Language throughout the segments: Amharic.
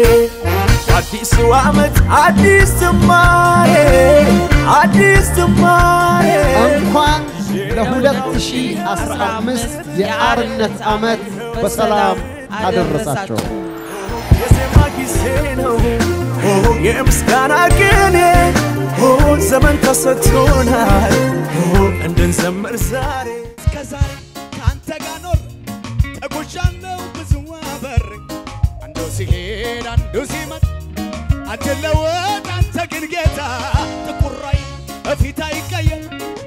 አዲሱ ዓመት አዲስ ዝማሬ አዲስ ዝማሬ እንኳን ለ2015 የአርነት ዓመት በሰላም አደረሳቸው። የዜማ ጊዜ ነው የምስጋና ቅኔ ዘመን ተሰጥቶናል እንድንዘምር ዛሬ እስከ ዛሬ ከአንተ ጋር ኖር ተጉዣለሁ ብዙ አበር አንዱ ሲሄድ አንዱ ሲመጥ አትለወጥ አንተ ግን ጌታ ጥቁራይ በፊት አይቀየር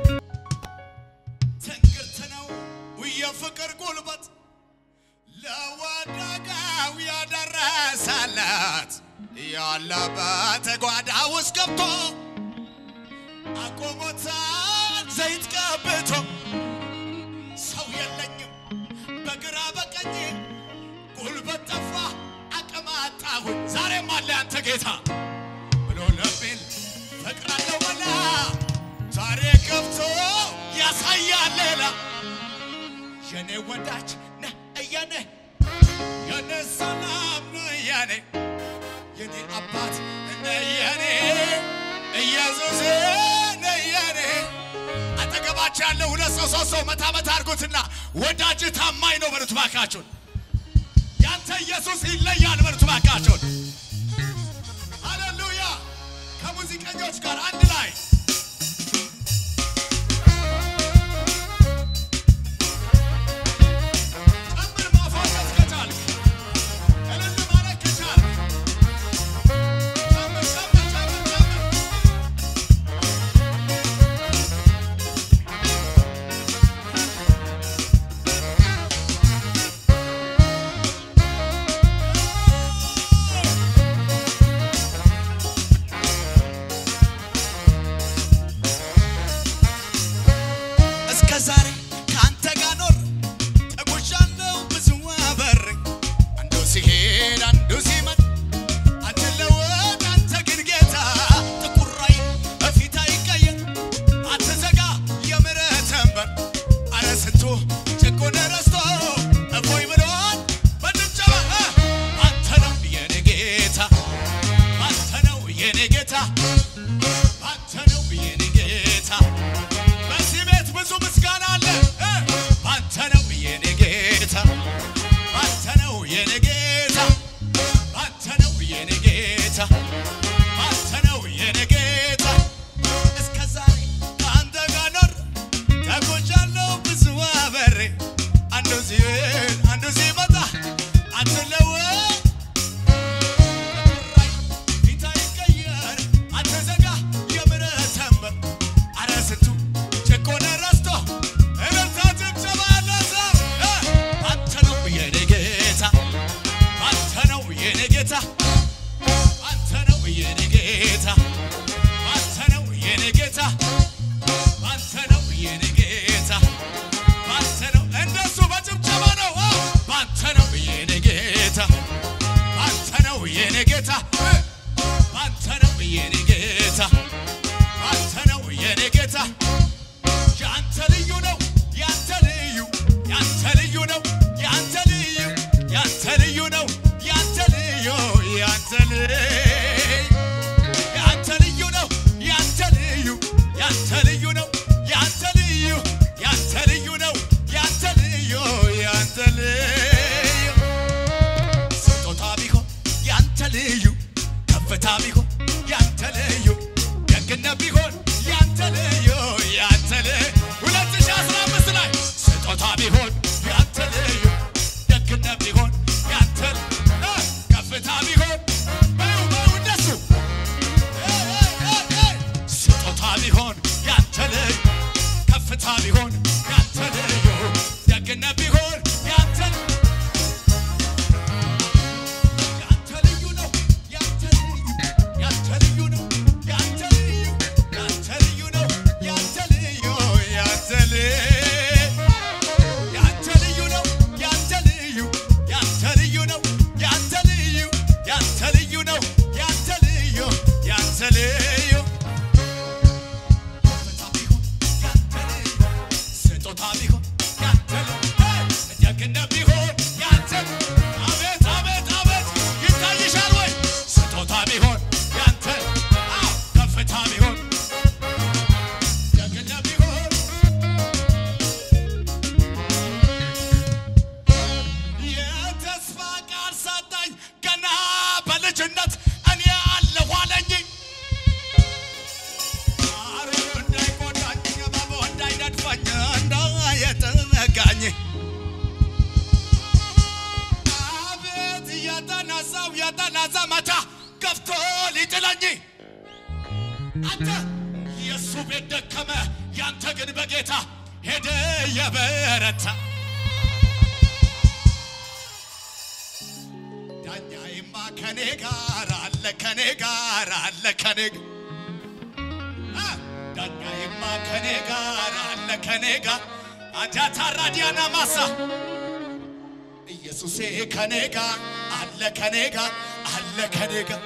ትንግርት ነው የፍቅር ጉልበት ለወደቀው ያደረሰለት ያለበት ጓዳ ውስጥ ገብቶ አቆሞታል ዘይት ቀብቶ ሰው የለኝም በግራ በቀኝ ጉልበት ጠፋ አቅም አጣሁኝ ዛሬም አለ አንተ ጌታ ብሎ ለቤል ፈቅራለሁ በላ ዛሬ ገብቶ ያሳያል ሌላ የኔ ወዳጅ ነህ እያኔ የኔ ሰላም ነህ እያኔ የኔ አባት ነህ እያኔ ኢየሱስ ነህ እያኔ አጠገባቸው ያለው ሁለት ሰው ሶስት ሰው መታ መታ አድርጉትና ወዳጅ ታማኝ ነው በሉት ባካችሁን። ያንተ ኢየሱስ ይለያል በሉት ባካችሁን። ሃሌሉያ! ከሙዚቀኞች ጋር አንድ ላይ ጨምር ማፏጨት ከቻልክ እልል ማለት ከቻልክ ጨምር ጨምር ጨምር ጨምር እስከ ዛሬ ከአንተ ጋር ኖር ተጉዣለሁ ብዙ አበር አንዱ ሲሄድ አንዱ ሲመጥ አትለወጥ አንተ ግን ጌታ ጥቁራይ በፊት አይቀየር አትዘጋ የምሕረትህን በር አረ ስንቱ ጭቁን ረስቶ እፎይ ብሎን በጭብጨባ አንተ ነው የኔ ጌታ አንተ ነው የኔ ጌታ አንተ ነው የኔ ጌታ በዚህ ቤት ብዙ ምስጋና አለ እ አንተ ነው የኔ ጌታ አንተ ነው የኔ ጌታ አንተ ነው የኔ ጌታ አንተ ነው የኔ ጌታ እስከ ዛሬ ከአንተ ጋር ኖር ተጎጃለሁ ብዙ አበሬ አንዱ ሲሄድ አንዱ ሲመጣ አትለወጥ ፊት አይቀየር አትዘጋ የምሕረትህን በር አረ ስንቱ ጭቆና ረስቶ እልልታ ጭብጨባ ያለ ሰው እ አንተ ነው የኔ ጌታ አንተ ነው የኔ ጌታ አንተ ነው የኔ ጌታ አንተ ነው የኔ ጌታ አንተ ነው የኔ ጌታ አንተ ነው እንደሱ በጭብጨባ ነው አዎ አንተ ነው የኔ ጌታ አንተ ነው የኔ ጌታ እ አንተ ነው የኔ ጌታ አንተ ነው የኔ ጌታ ያንተ ልዩ ነው ያንተ ልዩ ያንተ ልዩ ነው ያንተ ልዩ ያንተ ልዩ ነው ያንተ ልዩ ያንተ ልዩ ያንተ ልዩ ነው ያንተ ልዩ ያንተ ልዩ ነው ያንተ ልዩ ያንተ ልዩ ነው ያንተ ልዩ ያንተ ልዩ ስጦታ ቢሆን ያንተ ልዩ ከፍታ ቢሆን ያንተ ልዩ ደግነት ቢሆን ያንተ ልዩ ያንተ ልዩ 2015 ላይ ስጦታ ቢሆን ያንተ ልዩ ደግነት ቢሆን ያንተ እ ከፍታ ቢሆን በዩ በዩ እንደሱ እ እ እ እ ስጦታ ቢሆን ያንተ ልዩ ከፍታ ቢሆን ያንተ ልዩ ደግነት ቢሆን ያንተ ያንተ ልዩ ነው ያንተ ልዩ ያንተ ልዩ ነው ያንተ ልዩ ያንተ ልዩ ነው ያንተ ልዩ ያንተ ልዩ ያንተ ላጣላ ዘመቻ ገፍቶ ሊጥለኝ አንተ የእሱ ቤት ደከመ፣ ያንተ ግን በጌታ ሄደ የበረታ ዳኛዬማ ከኔ ጋር አለ ከኔ ጋር አለ ከኔ ጋ- አ፣ ዳኛዬማ ከኔ ጋር አለ ከኔ ጋር አጃታ ራዲያና ማሳ ኢየሱሴ ከኔ ጋር አለ ከኔ ጋር አለ ከኔ ጋር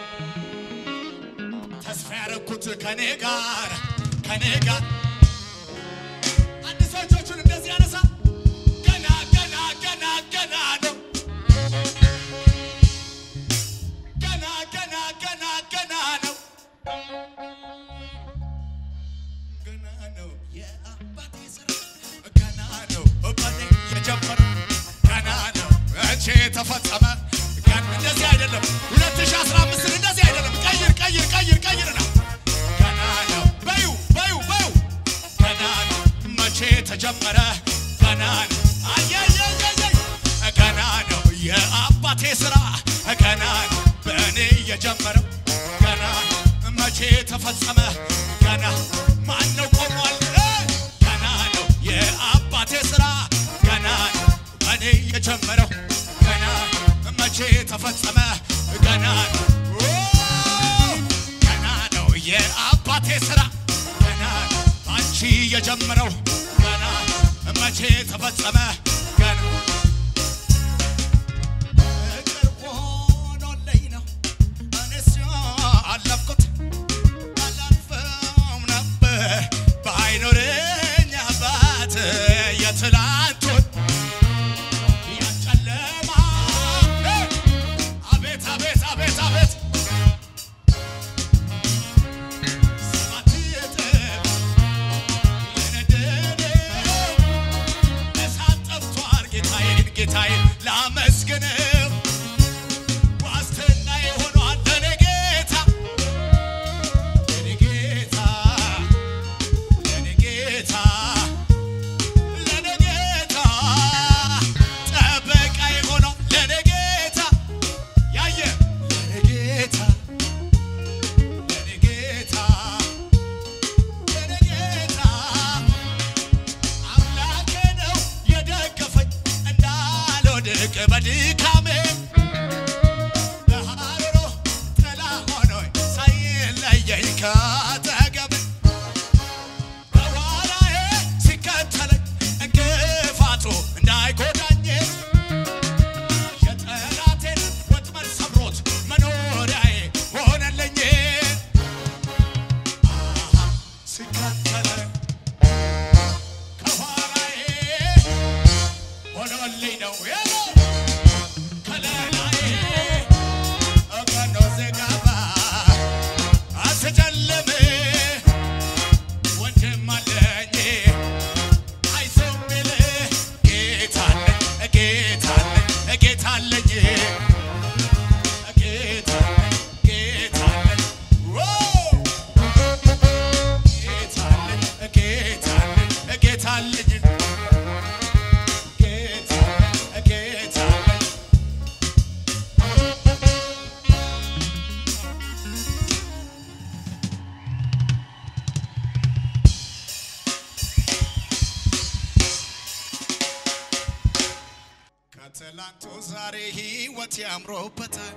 ተስፋ ያረኩት ከኔ ጋር ከኔ ጋር አንድ ሰው እጆቹን እንደዚህ ያነሳ ገና ገና ገና ገና ነው ገና ገና ገና ገና ነው ገና ነው የአባቴ ስራ ገና ነው በኔ የጀመረው ገና ነው መቼ ተፈጸመ ገና እንደዚህ አይደለም 2015 እንደዚህ አይደለም ቀይር ቀይር ቀይር ቀይር ነው ገና ነው በዩ በዩ በዩ ገና ነው መቼ ተጀመረ ገና ነው አየየየየ ገና ነው የአባቴ ስራ ገና ነው በእኔ የጀመረው ገና መቼ ተፈጸመ ገና ማን ነው ቆሟል ገና ነው የአባቴ ስራ ገና ነው በእኔ የጀመረው ገና መቼ ተፈጸመ ገና ነው ኦ፣ ገና ነው የአባቴ ስራ ገና ነው አንቺ የጀመረው ገና መቼ ተፈጸመ ገና ፍቅር ሆኖልኝ ነው እኔስ አለፍኩት አላልፈውም ነበር ባይኖረኝ አባት የትላንቱን ያጨለማ አቤት አቤት አቤት አቤት ሰባት እጥፍ የነደደው እሳት ጠፍቷል ጌታዬን ጌታዬን ላመስግነው ዋስትና የሆኗል ለኔ ጌታ ለኔ ጌታ ለኔ ጌታ ለኔ ጌታ ጠበቃ የሆኗል ለኔ ጌታ ያየ ለኔ ጌታ ለኔ ጌታ ለኔ ጌታ አምላኬ ነው የደገፈኝ እንዳልወድቅ በድካሜ በሐሩሩ ጥላ ሆኖኝ ሳይለየኝ ካጠገቤ በኋላዬ ሲከተለኝ እንቅፋቱ እንዳይጎዳኝ የጠላቴን ወጥመድ ሰብሮት መኖሪያዬ ሆነልኝ አሃ ሲከተለኝ ከኋላዬ ሆኖልኝ ነው ያለው ከለላዬ ቀኖ ዘጋባ አስጨልም ወንድም አለኝ አይዞህ የሚል ጌታ አለኝ ጌታ አለኝ ጌታ አለኝ ጌታ አለኝ ጌታ አለኝ ዎ ጌታ አለኝ ጌታ አለኝ ጌታ አለኝ ጌታ ጌታ አለኝ ከትላንቱ ዛሬ ህይወት ያምሮበታል።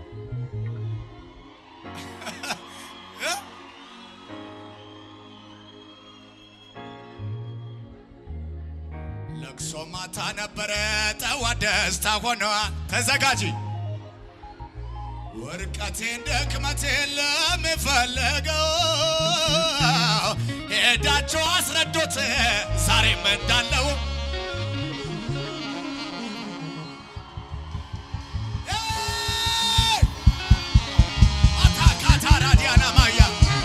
ለቅሶ ማታ ነበረ፣ ጠዋት ደስታ ሆኗል። ተዘጋጂ ውርቀቴን ድክመቴን ለሚፈልገው ሄዳቸው አስረዱት ዛሬም እንዳለው ኤይ! አታካታ ራዲያና ማያ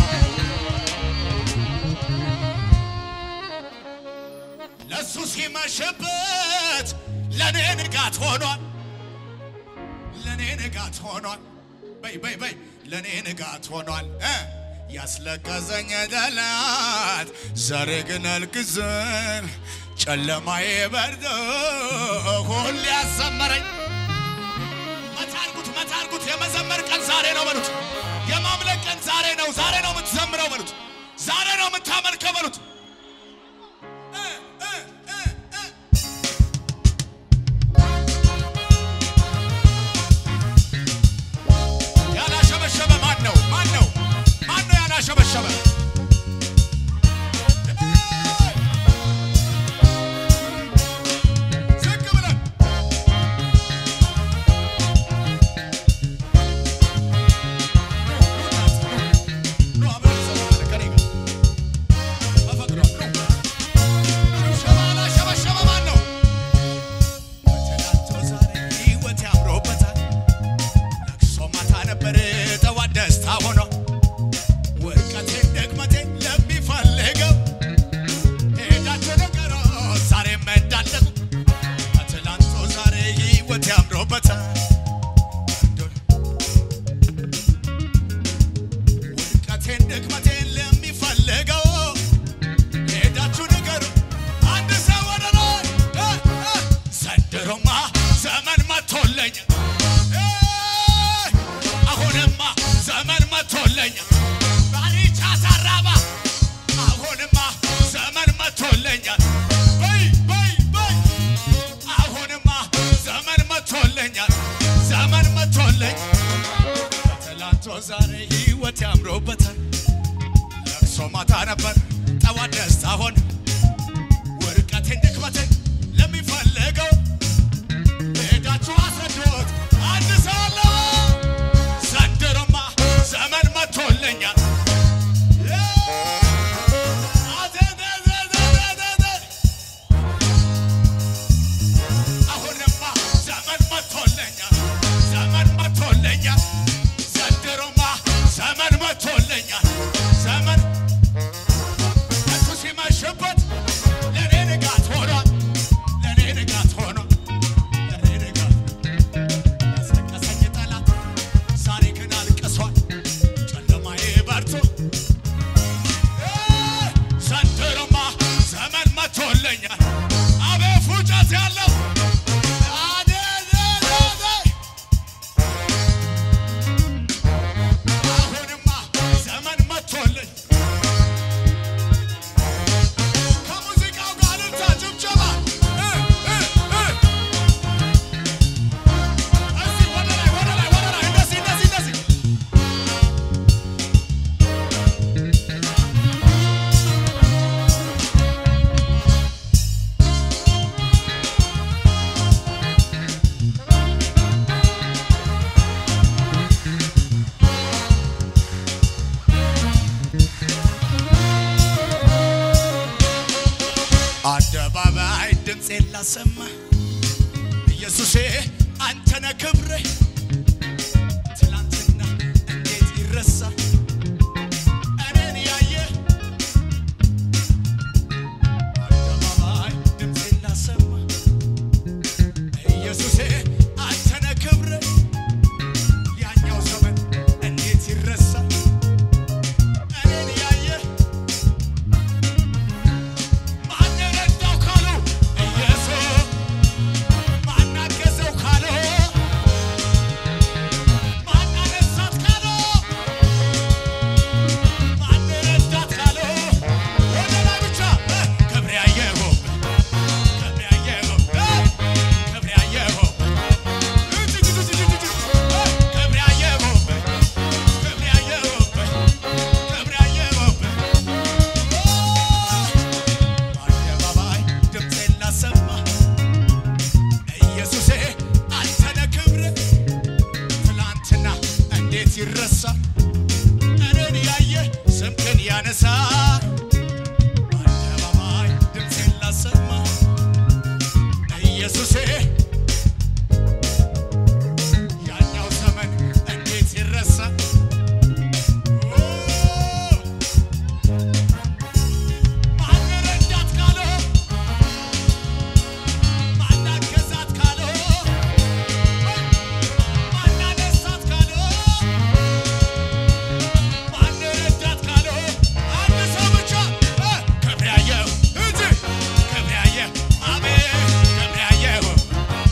ለሱ ሲመሽበት ለእኔ ንጋት ሆኗል። ለእኔ ንጋት ሆኗል። በይ በይ በይ ለእኔ ንጋት ሆኗል። እ ያስለቀሰኝ ጠላት ዛሬ ግን አልቅዘን ጨለማዬ በርዶ ሁሌ ያሰመረኝ መቻልኩት መታ አድርጉት። የመዘመር ቀን ዛሬ ነው በሉት። የማምለክ ቀን ዛሬ ነው። ዛሬ ነው የምትዘምረው በሉት። ዛሬ ነው የምታመልከው በሉት። እ እ እ እ ያላሸበሸበ ማን ነው? ማን ነው? ማን ነው ያላሸበሸበ? ዝቅ ብለን ኑ አብረን እንዘምራለን ከእኔ ጋር። በፈቅዶ ኑ። ሽብሸባ ያላሸበሸበ ማን ነው? በትናንቱ ዛሬ ሕይወት ያምሮበታል። ለቅሶ ማታ ነበር ጠዋት ደስታ ሆኖ ውድቀቴን ድክመቴን ለሚፈልገው ሄዳችሁ ነገሮ ዛሬም እንዳለቁ በትላንቱ ዛሬ ሕይወት ያምሮበታል ውድቀቴን ድክመቴን ለሚፈልገው ሄዳችሁ ነገሩ አንድ ሰው ወደ ላይ እ እ ዘንድሮማ ዘመን መቶለኛል እ አሁንማ ዘመን መቶለኛል ባሪቻ ሰራባ አሁንማ ዘመን መቶለኛል በይ በይ በይ አሁንማ ዘመን መቶለኛል ዘመን መቶለኝ ትላንቶ ዛሬ ሕይወት ያምሮበታል ለቅሶ ማታ ነበር ጠዋት ደስታ ሆነ ውድቀቴን ድክመቴን ለሚፈልገው ሄዳችሁ አስረዱት አንድ ሰው አለ ዘንድሮማ ዘመን መቶለኛል አሁንማ ዘመን መቶለኛል ዘመን መቶለኛል ዘንድሮማ ዘመን መቶለኛል ዘመን እሱ ሲመሽበት ለእኔ ንጋት ሆኗል ለእኔ ንጋት ሆኗል ለእኔ ንጋት ያስለቀሰኝ ጠላት ዛሬ ግን አልቅሷል ጨለማዬ በርቶ ዘንድሮማ ዘመን መቶለኛል አቤት ፉጨት ያለው አደደደደ አሁንማ ዘመን መቶልኝ ከሙዚቃው ጋር ልልታ ጭብጨባ እ እ እ እስቲ ወደ ላይ ወደ ላይ ወደ ላይ እንደዚህ እንደዚህ እንደዚህ አደባባይ ድምፄን ላሰማ ኢየሱሴ አንተነ ክብሬ ትላንትና እንዴት ይረሳ እኔን ያየ አደባባይ ድምፄን ላሰማ ኢየሱሴ አንተነ ክብሬ ያኛው ዘመን እንዴት ይረሳ እኔን ያየ ማን ረዳው ካሉ ኢየሱስ ማን አገዘው ካሉ ማን አነሳት ካሉ ማን ረዳት ካሉ ወደ ላይ ብቻ እ ክብሬ ያየሁ ክብሬ ያየሁ እ ክብሬ ያየሁ እጅ እጅ እጅ እጅ እጅ እ ክብሬ ያየሁ ክብሬ ያየሁ ክብሬ ያየሁ አደባባይ ድምፄን ላሰማ ኢየሱሴ አንተነ ክብር ትላንትና እንዴት ይረሳል እኔን ያየ ስምህን ያነሳ አደባባይ ድምፄን ላሰማ ኢየሱሴ ያኛው ዘመን እንዴት ይረሳል ማን ረዳት ካለው ማን አገዛት ካለው ማን አነሳት ካለው ማን ረዳት ካለው አንድ ሰው ብቻ እ ክብር ያየሁ እንጂ ክብር ያየሁ አቤት ክብር ያየሁ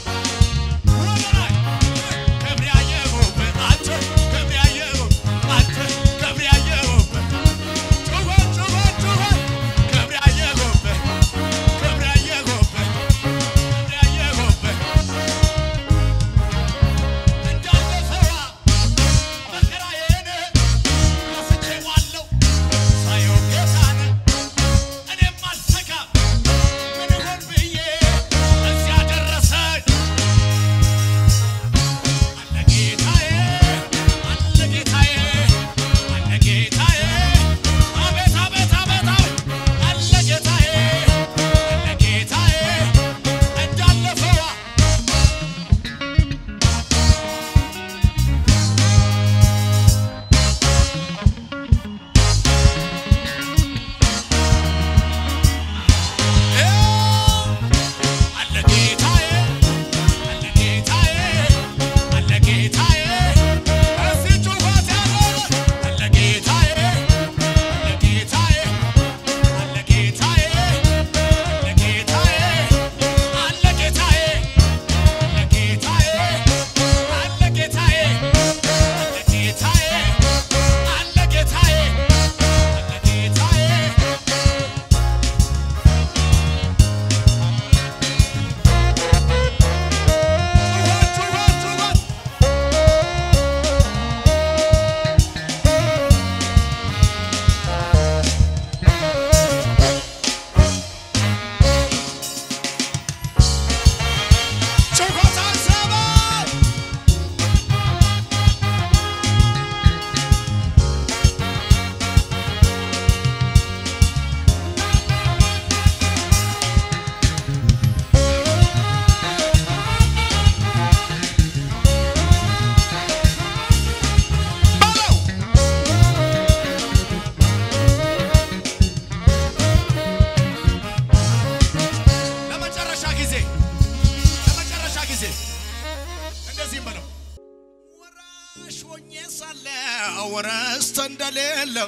ሳለው ርስት እንደሌለው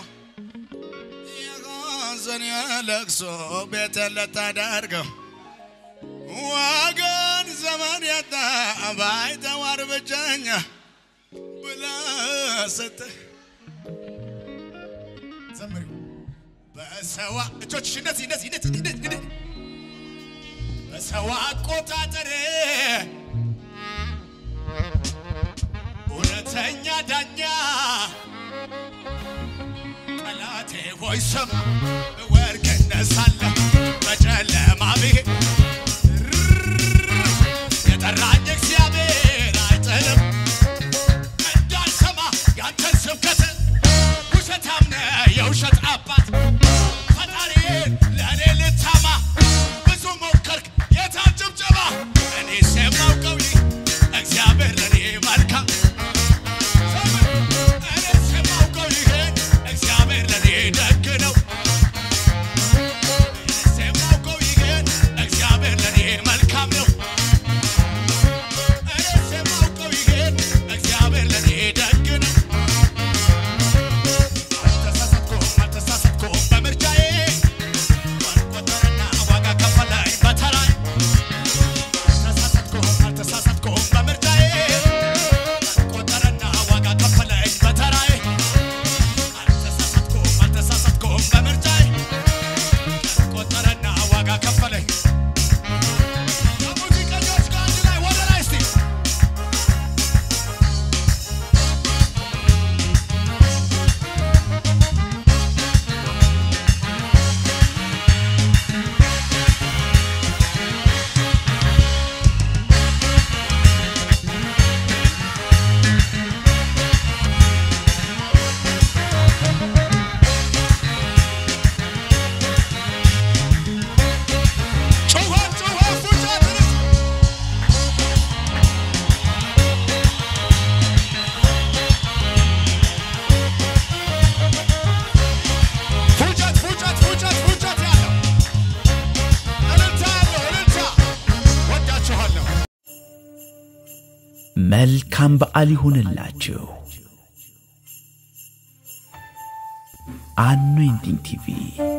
የሐዘን የለቅሶ ቤት ልታደርገው ወገን ዘመን ያጣ ባይተዋር ብቸኛ ብለህ ስትል ዘምሪው በሰዋ እጆችሽ እንደዚህ እንደዚህ እንደዚህ እንደዚህ እንደዚህ በሰው አቆጣጠር እውነተኛ ዳኛ ጠላቴ ሆይ ስም ወርቅ እነሳለሁ በጨለማ ብሄድ የጠራኝ እግዚአብሔር አይጥልም እንዳልሰማ ያንተን ስብከት ውሸታም ነህ የውሸት አባት ፈጣሪን ለእኔ ልታማ ብዙ ሞከርክ የታን ጭብጨባ እኔስ የማውቀው ይህ እግዚአብሔር ለእኔ መልካም እኔስ የማውቀው ይህን እግዚአብሔር ለእኔ ደግ ነው እኔስ የማውቀው ይህን እግዚአብሔር ለእኔ መልካም ነው እኔስ የማውቀው ይህን እግዚአብሔር ለእኔ ደግ ነው አልተሳሳትኩም አልተሳሳትኩም በምርጫዬ ቆጠረና ዋጋ ከፈለኝ በተራይ አልተሳሳትኩም አልተሳሳትኩም በምርጫዬ ቆጠረና ዋጋ ከፈለኝ በተራይ አልተሳሳትኩም አልተሳሳትኩም በምርጫዬ ቆጠረና ዋጋ ከፈለኝ ከሙዚቀኞች ጋር አንድ ላይ ወደ ላይ እስቲ ጩኸት ጩኸት ፉጨት ፉጨት ፉጨት ፉጨት ፉጨት ያለው እልልታ ያለው እልልታ ወዳችኋለሁ። መልካም በዓል ይሁንላችሁ። አኖይንቲንግ ቲቪ